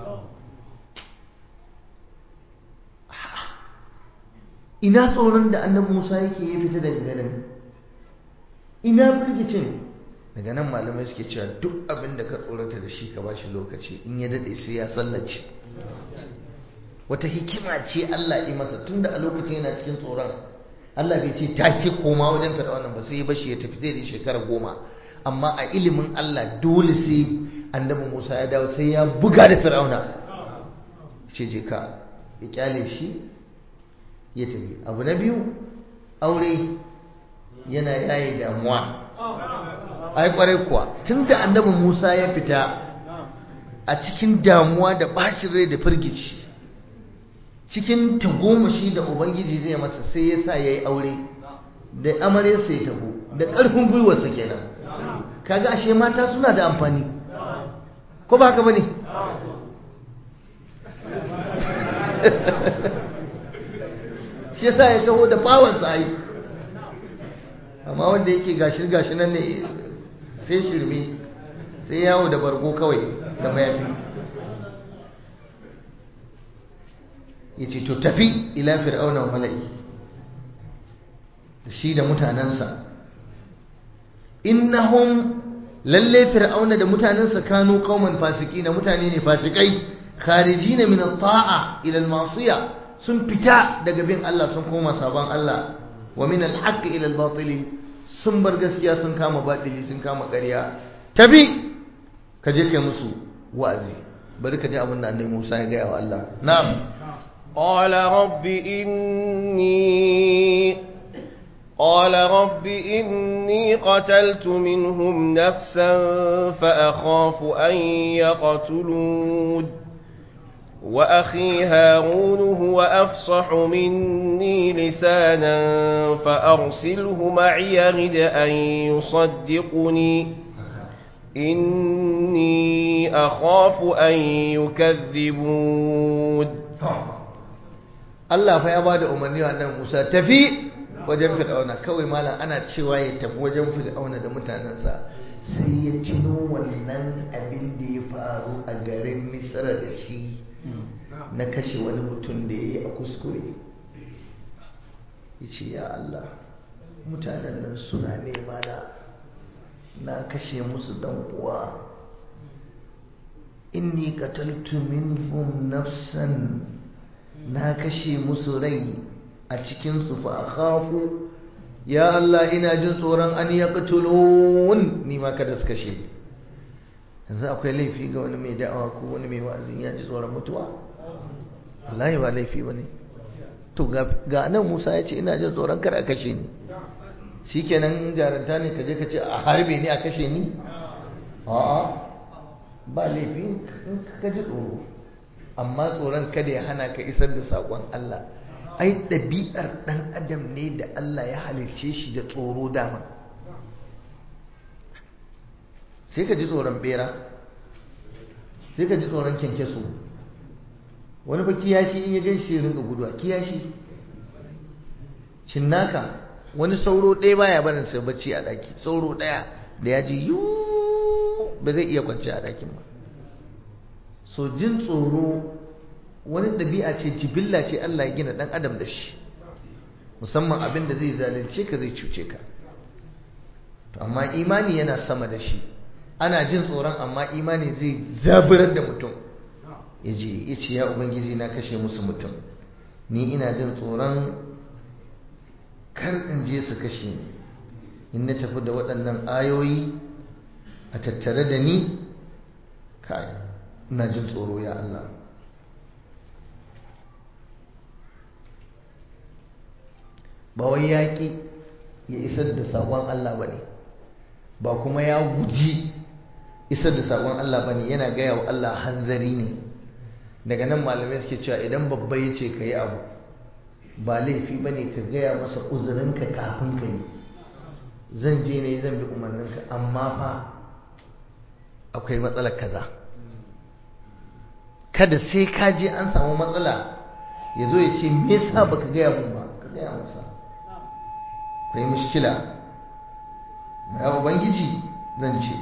ina tsoron da annabi Musa yake ya fita daga ganin ina firgicin daga nan malamai suke cewa duk abin da ka tsorata da shi ka ba shi lokaci in ya daɗe sai ya sallace wata hikima ce Allah yi masa tunda a lokacin yana cikin tsoron Allah bai ce take koma wajen fir'auna ba sai ya bashi ya tafi zai da shekara goma amma a ilimin Allah dole sai annabi Musa ya dawo sai ya buga da fir'auna ce je ka ya kyale shi ya tafi abu na biyu aure yana yayi damuwa ai kwarai kuwa tunda annabi Musa ya fita a cikin damuwa da bashin rai da firgici cikin tagomashi da ubangiji zai masa sai ya sa ya yi aure da amaryarsa ya taho da ƙarfin gwiwarsa kenan kaga ashe mata suna da amfani ko ba haka ba ne shi yasa ya taho da bawansa ai amma wanda yake gashi gashi nan ne sai shirme sai yawo da bargo kawai da mayafi ya ce to tafi ila fir'auna wa mala'i da shi da mutanensa innahum lalle fir'auna da mutanensa kanu qauman fasiki na mutane ne fasikai kharijina min at-ta'a ila al-ma'siyah sun fita daga bin Allah sun koma sabon Allah wa min al-haqq ila al-batil sun bar gaskiya sun kama batili sun kama ƙarya tabi ka je kai musu wa'azi bari ka ji abin da annabi Musa ya gaya wa Allah na'am قال رب إني قال رب إني قتلت منهم نفسا فأخاف أن يقتلون وأخي هارون هو أفصح مني لسانا فأرسله معي رد أن يصدقني إني أخاف أن يكذبون Allah fa ya ba da umarni wa annabi Musa tafi wajen Fir'auna kawai malam ana cewa ya tafi wajen Fir'auna da mutanensa sai ya tuno wannan abin da ya faru a garin Misra da shi na kashe wani mutum da ya yi a kuskure ya ce ya Allah mutanen nan suna nema na na kashe musu dan uwa inni qataltu minhum nafsan na kashe musu rai a cikinsu fa akhafu ya Allah ina jin tsoron an ya qatulun ni ma kada su kashe ni yanzu akwai laifi ga wani mai da'awa ko wani mai wa'azin ya ji tsoron mutuwa wallahi ba laifi bane to ga nan Musa ya ce ina jin tsoron kada a kashe ni shikenan jaranta ne kaje ka ce a harbe ni a kashe ni a'a ba laifi in ka ji tsoro amma tsoron kada ya hana ka isar da saƙon Allah ai ɗabi'ar ɗan adam ne da Allah ya halicce shi da tsoro dama sai ka ji tsoron bera sai ka ji tsoron kyankyaso wani fa kiyashi in ya gan shi rinka guduwa kiyashi cinnaka wani sauro ɗaya baya barin sai bacci a ɗaki sauro ɗaya da ya ji yuu ba zai iya kwanci a ɗakin ba so jin tsoro wani ɗabi'a ce jibilla ce Allah ya gina ɗan adam da shi musamman abin da zai zalunce ka zai cuce ka to amma imani yana sama da shi ana jin tsoron amma imani zai zaburar da mutum ya je ya ce ya ubangiji na kashe musu mutum ni ina jin tsoron kar in je su kashe ni in na tafi da waɗannan ayoyi a tattare da ni kai ina jin tsoro ya Allah ba wai yaƙi ya isar da saƙon Allah ba ne ba kuma ya guji isar da saƙon Allah ba ne yana gaya wa Allah hanzari ne daga nan malamai suke cewa idan babba ya ce ka yi abu ba laifi ba ne ka gaya masa uzurinka kafin ka yi zan je ne zan bi umarninka amma fa akwai matsalar kaza kada sai ka je an samu matsala ya zo ya ce me yasa baka gaya mun ba ka gaya masa akwai mushkila ya ubangiji zan ce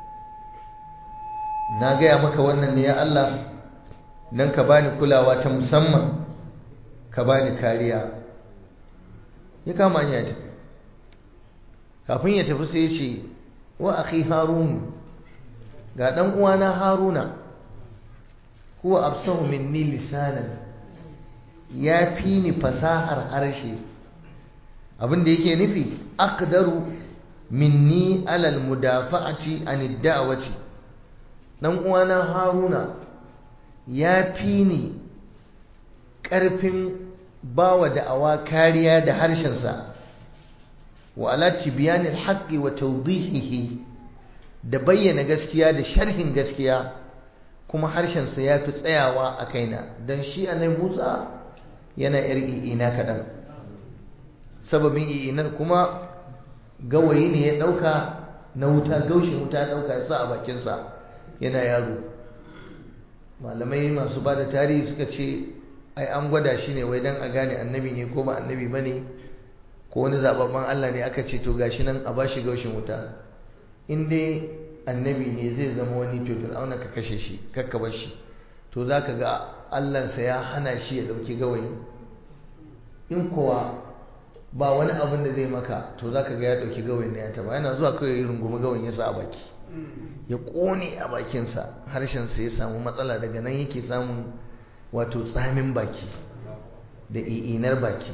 na gaya maka wannan ne ya Allah don ka bani kulawa ta musamman ka bani kariya ya kama ya tafi kafin ya tafi sai ya ce wa akhi harun ga dan uwana haruna huwa absahu minni lisanan ya fi ni fasahar harshe abin da yake nufi aqdaru minni alal mudafa'ati anid da'wati dan uwana haruna ya fi ni ƙarfin bawa da'awa kariya da harshensa wa ala tibyanil haqqi wa tawdihihi da bayyana gaskiya da sharhin gaskiya kuma harshensa ya fi tsayawa a kaina don shi annabi Musa yana yar i'ina kaɗan sababin i'inar kuma gawayi ne ya ɗauka na wuta gaushin wuta ɗauka ya sa a bakinsa yana yaro malamai masu ba da tarihi suka ce ai an gwada shi ne wai don a gane annabi ne ko ba annabi ba ne ko wani zababban Allah ne aka ce to gashi nan a bashi gaushin wuta in dai annabi ne zai zama wani to fir'auna ka kashe shi kakka bar shi to zaka ga Allahnsa ya hana shi ya dauki gawayi in kuwa ba wani abin da zai maka to zaka ga ya dauki gawayin ne ya taba yana zuwa kawai ya rungumi gawayin ya sa a baki ya kone a bakinsa harshensa ya samu matsala daga nan yake samun wato tsamin baki da i'inar baki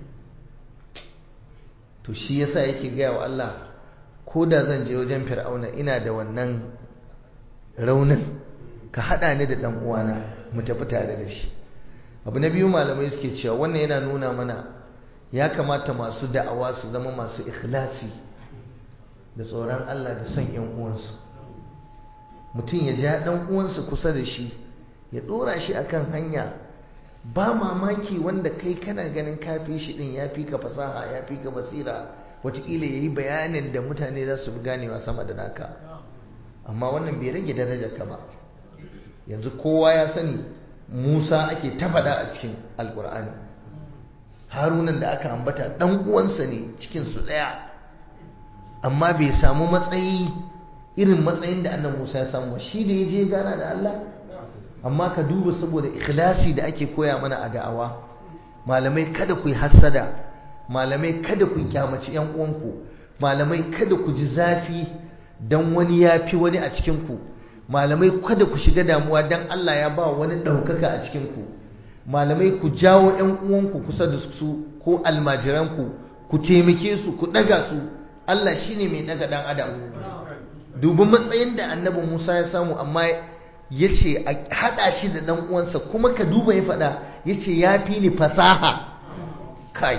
to shi yasa yake gaya wa Allah ko da zan je wajen fir'auna ina da wannan raunin ka haɗa ni da ɗan uwana mu tafi tare da shi abu na biyu malamai suke cewa wannan yana nuna mana ya kamata masu da'awa su zama masu ikhlasi da tsoron Allah da son ‘yan uwansu mutum ya ja ɗan uwansa kusa da shi ya ɗora shi akan hanya ba mamaki wanda kai kana ganin kafi shi ɗin ya fi ka fasaha ya fi ka basira wataƙila ya yi bayanin da mutane za su fi ganewa sama da naka amma wannan bai rage darajar ka ba yanzu kowa ya sani musa ake tafada a cikin alkur'ani harunan da aka ambata ɗan uwansa ne cikinsu ɗaya amma bai samu matsayi irin matsayin da annan Musa ya samu shi da ya je gana da Allah amma ka duba saboda ikhlasi da ake koya mana a da'awa malamai kada ku yi hassada malamai kada ku kyamaci yan uwanku malamai kada ku ji zafi dan wani ya fi wani a cikin ku malamai kada ku shiga damuwa dan Allah ya ba wani ɗaukaka a cikin ku malamai ku jawo yan uwanku kusa da su ko almajiranku ku taimake su ku ɗaga su Allah shine mai ɗaga ɗan adam dubi matsayin da annabi Musa ya samu amma ya ce a haɗa shi da ɗan uwansa kuma ka duba ya faɗa ya ce ya fi ni fasaha kai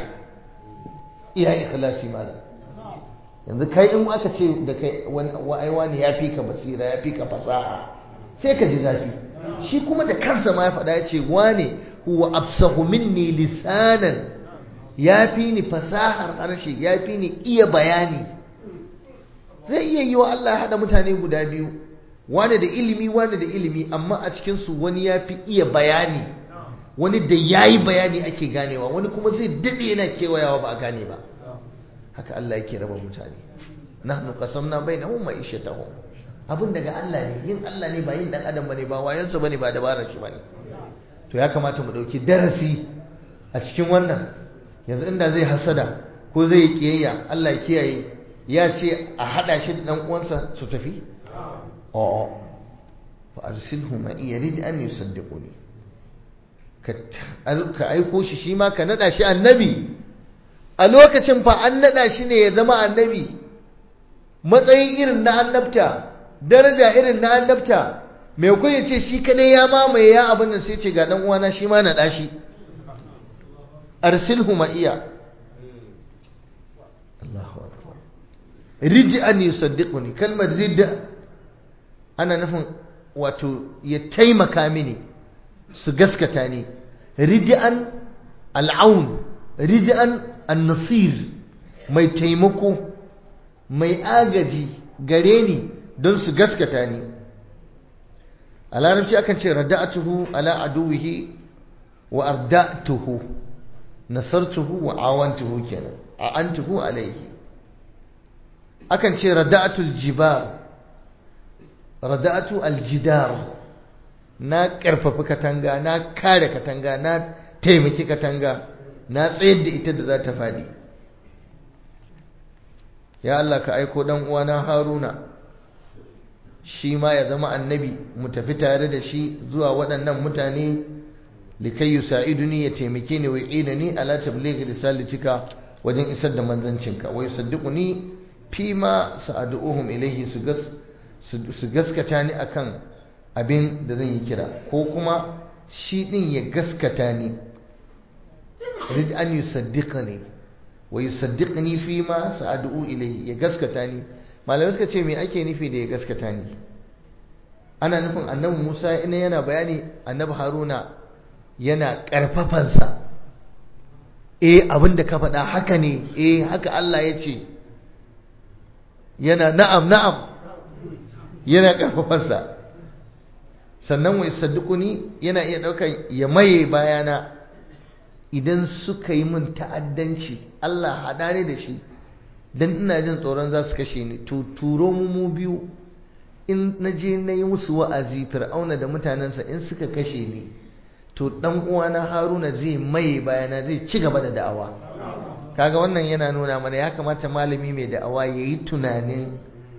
iya ikhlasi malam yanzu kai in aka ce da kai wa'aiwa ne ya fi ka basira ya fi ka fasaha sai ka ji zafi shi kuma da kansa ma ya faɗa ya ce wane huwa absahu minni lisanan ya fi ni fasahar harshe ya fi ni iya bayani zai iya yi wa Allah haɗa mutane guda biyu wani da ilimi wani da ilimi amma a cikinsu wani ya fi iya bayani wani da ya yi bayani ake ganewa wani kuma zai daɗe yana kewayawa ba a gane ba haka Allah yake raba mutane nahnu qasamna bainahum ma'ishatahum abin daga Allah ne yin Allah ne ba yin dan adam bane ba wayansa bane ba dabarar shi bane to ya kamata mu dauki darasi a cikin wannan yanzu inda zai hasada ko zai yi kiyayya Allah ya kiyaye ya ce a hada shi da dan uwansa su tafi a'a fa arsilhu ma yarid an yusaddiquni ka ka aiko shi shi ma ka nada shi annabi a lokacin fa an nada shi ne ya zama annabi matsayin irin na annabta daraja irin na annabta mai kun ya ce shi kadai ya mamaye ya abin nan sai ce ga dan uwana shi ma nada shi arsilhu ma iya Allahu akbar ridi an yusaddiquni kalmar ridda ana nufin wato ya taimaka mini su gaskata ni rid'an al'aun rid'an an-nasir mai taimako mai agaji gare ni don su gaskata ni a larabci akan ce rada'atuhu ala aduwihi wa arda'tuhu nasartuhu wa awantuhu kenan a'antuhu alayhi akan ce rada'atul jibar rada'atu aljidar na karfafi katanga na kare katanga na taimaki katanga na tsayar da ita da za ta fadi ya Allah ka aiko dan uwana Haruna shi ma ya zama annabi mu tafi tare da shi zuwa waɗannan mutane likai yusa'iduni ya taimake ni wa ni ala tablighi risalatika wajen isar da manzancinka wa yusaddiquni fi ma sa'aduhum ilayhi su gas su gaskata ni akan abin da zan yi kira ko kuma shi din ya gaskata ni rid an yusaddiqani wa yusaddiqni fi ma sa'adu ilayhi ya gaskata ni malamai suka ce me ake nufi da ya gaskata ni ana nufin annabi Musa ina yana bayani annabi Haruna yana karfafansa eh abin da ka faɗa haka ne eh haka Allah ya ce yana na'am na'am yana karfafansa sannan wa yusaddiquni yana iya ɗaukar ya maye bayana idan suka yi min ta'addanci Allah haɗa ni da shi dan ina jin tsoron za su kashe ni to turo mu mu biyu in na je na yi musu wa'azi fir'auna da mutanensa in suka kashe ni to dan uwana haruna zai maye bayana zai ci gaba da da'awa kaga wannan yana nuna mana ya kamata malami mai da'awa ya yi tunanin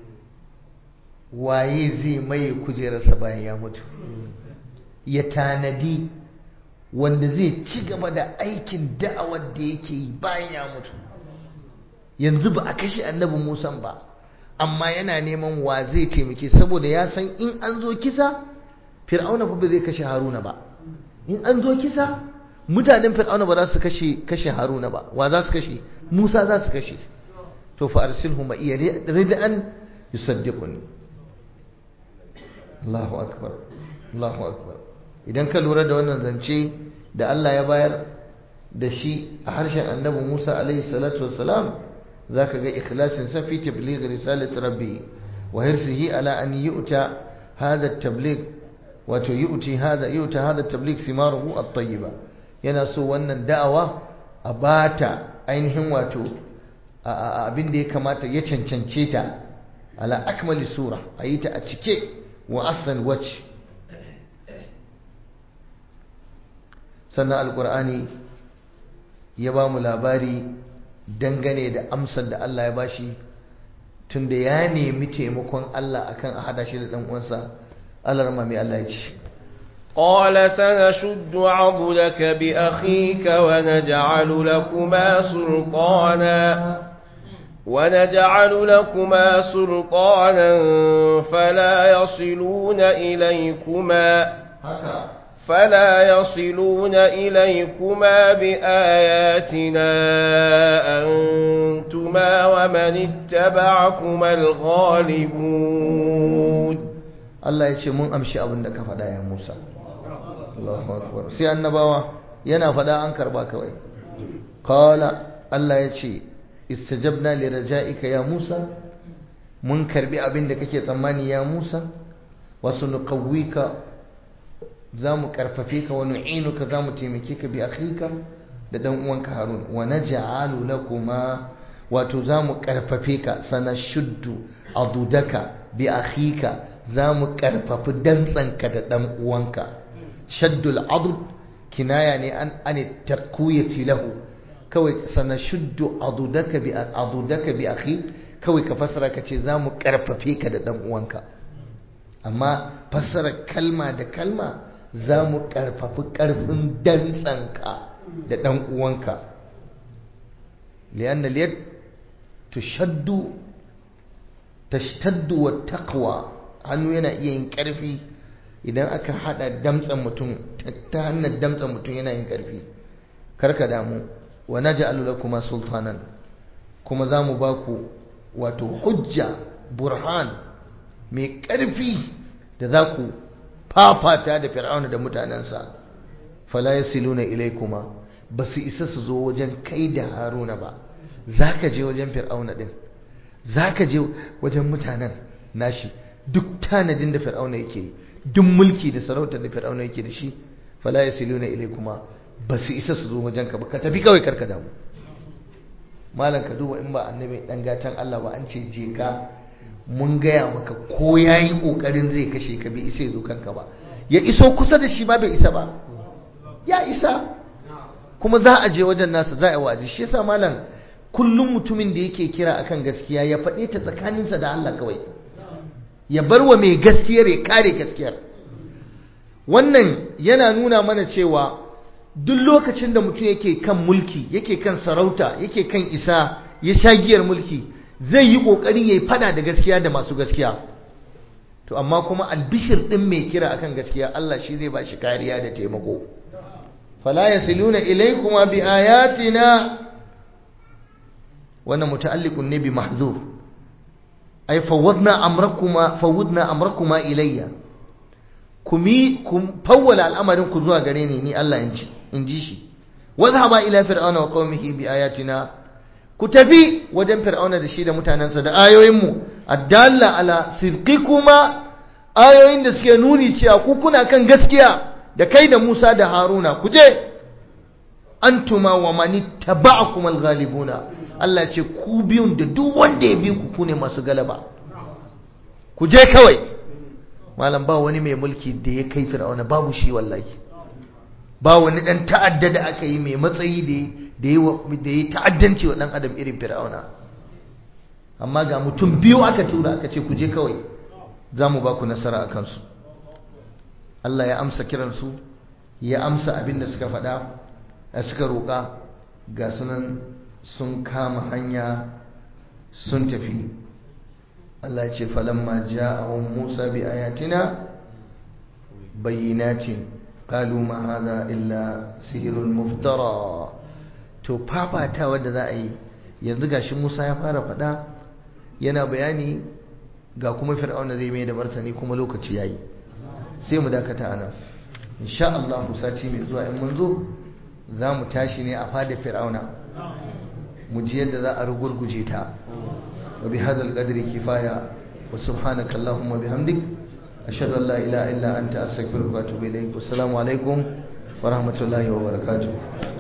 waye zai maye kujerarsa bayan ya mutu ya tanadi wanda zai ci gaba da aikin da'awar da yake yi bayan ya mutu yanzu ba a kashe annabi Musa ba amma yana neman wa zai taimake saboda ya san in an zo kisa fir'auna fa ba zai kashe haruna ba in an zo kisa mutanen fir'auna ba za su kashe kashe haruna ba wa za su kashe musa za su kashe to fa arsilhu ma iya rid'an yusaddiquni Allahu akbar Allahu akbar idan ka lura da wannan zance da Allah ya bayar da shi a harshen annabi Musa alaihi salatu wassalam zaka ga ikhlasin sa fi tabligh risalati rabbi wa hirsihi ala an yu'ta hadha at-tabligh wato yu'ti hadha yu'ta hadha at-tabligh thimaruhu at-tayyiba yana so wannan da'awa a bata ainihin wato abin da ya kamata ya cancance ta ala akmali sura ayi ta a cike wa ahsan wajh sannan alqur'ani ya ba mu labari dangane da amsar da Allah ya bashi tunda ya nemi taimakon Allah akan a hada shi da dan uwansa Allah rama mai Allah ya ce قال سنشد عضدك بأخيك ونجعل لكما سلطانا ونجعل لكما سلطانا فلا يصلون إليكما فلا يصلون إليكما بآياتنا أنتما ومن اتبعكما الغالبون Allah ya ce mun amshi abin da ka faɗa ya Musa Allahu akbar sai annabawa yana faɗa an karba kawai qala Allah ya ce istajabna li raja'ika ya Musa mun karbi abin da kake tsammani ya Musa wasu nuqawwika zamu karfafe ka wa nu'inuka zamu taimake ka bi akhika da dan uwanka Harun wa naj'alu lakuma wato zamu karfafe ka sanashuddu adudaka bi akhika zamu karfafi dantsanka da dan uwanka shaddul adud kinaya ne an an taqwiyati lahu kawai sanashuddu adudaka bi adudaka bi akhi kawai ka fasara ka ce zamu karfafe ka da dan uwanka amma fassara kalma da kalma zamu karfafi karfin dantsanka da dan uwanka lianna liyad tushaddu tashtaddu wa taqwa hannu yana iya yin karfi idan aka hada damtsan mutum ta hannun damtsan mutum yana yin karfi karka damu wa naj'alu lakuma sultanan kuma zamu baku wato hujja burhan mai karfi da za ku fafata da fir'auna da mutanensa fala yasiluna ilaykuma ba su isa su zo wajen kai da haruna ba za ka je wajen fir'auna din za ka je wajen mutanen nashi duk tanadin da fir'auna yake yi duk mulki da sarautar da fir'auna yake da shi fala yasiluna ilai kuma ba su isa su zo wajen ka ba ka tafi kawai karka damu malam ka duba in ba annabi dan gatan Allah ba an ce je ka mun gaya maka ko yayi kokarin zai kashe ka bai isa ya zo kanka ba ya iso kusa da shi ba bai isa ba ya isa kuma za a je wajen nasa za a yi wa'azi shi yasa malam kullum mutumin da yake kira akan gaskiya ya faɗe ta tsakaninsa da Allah kawai ya bar wa mai gaskiyar ya kare gaskiyar wannan yana nuna mana cewa duk lokacin da mutum yake kan mulki yake kan sarauta yake kan isa ya sha giyar mulki zai yi ƙoƙarin ya yi fada da gaskiya da masu gaskiya to amma kuma albishir ɗin mai kira akan gaskiya Allah shi zai ba shi kariya da taimako fala yasiluna ilaykuma bi ayatina wannan muta'alliqun ne bi mahzuf ay fawwadna amrakuma fawwadna amrakuma ilayya kumi kum fawwala al'amarin ku zuwa gare ni ni Allah in ji in ji shi wadhhaba ila fir'auna wa qaumihi bi ayatina ku tafi wajen fir'auna da shi da mutanensa da ayoyin mu addalla ala sidqikuma ayoyin da suke nuni cewa ku kuna kan gaskiya da kai da Musa da Haruna ku je antuma wa mani taba'akum al-ghalibuna Allah ce ku biyun da duk wanda ya bi ku ku ne masu galaba ku je kawai malam ba wani mai mulki da ya kai fir'auna babu shi wallahi ba wani dan ta'adda da aka yi mai matsayi da ya da ya ta'addanci wa dan adam irin fir'auna amma ga mutum biyu aka tura aka ce ku je kawai za mu ba ku nasara a kansu Allah ya amsa kiransu ya amsa abin da suka faɗa suka roƙa ga sunan sun kama hanya sun tafi Allah ce falamma ja'ahum Musa bi ayatina bayyinatin qalu ma hadha illa sihrun muftara to fafata wanda za a yi yanzu gashi Musa ya fara faɗa yana bayani ga kuma fir'auna zai mai da martani kuma lokaci yayi sai mu dakata anan insha Allah sati mai zuwa in mun zo za mu tashi ne a fada fir'auna mu ji yadda za a rugurguje ta wa bi hadzal qadri kifaya wa subhanaka allahumma bihamdik ashhadu an la ilaha illa anta astaghfiruka wa atubu ilaik assalamu alaikum wa rahmatullahi wa barakatuh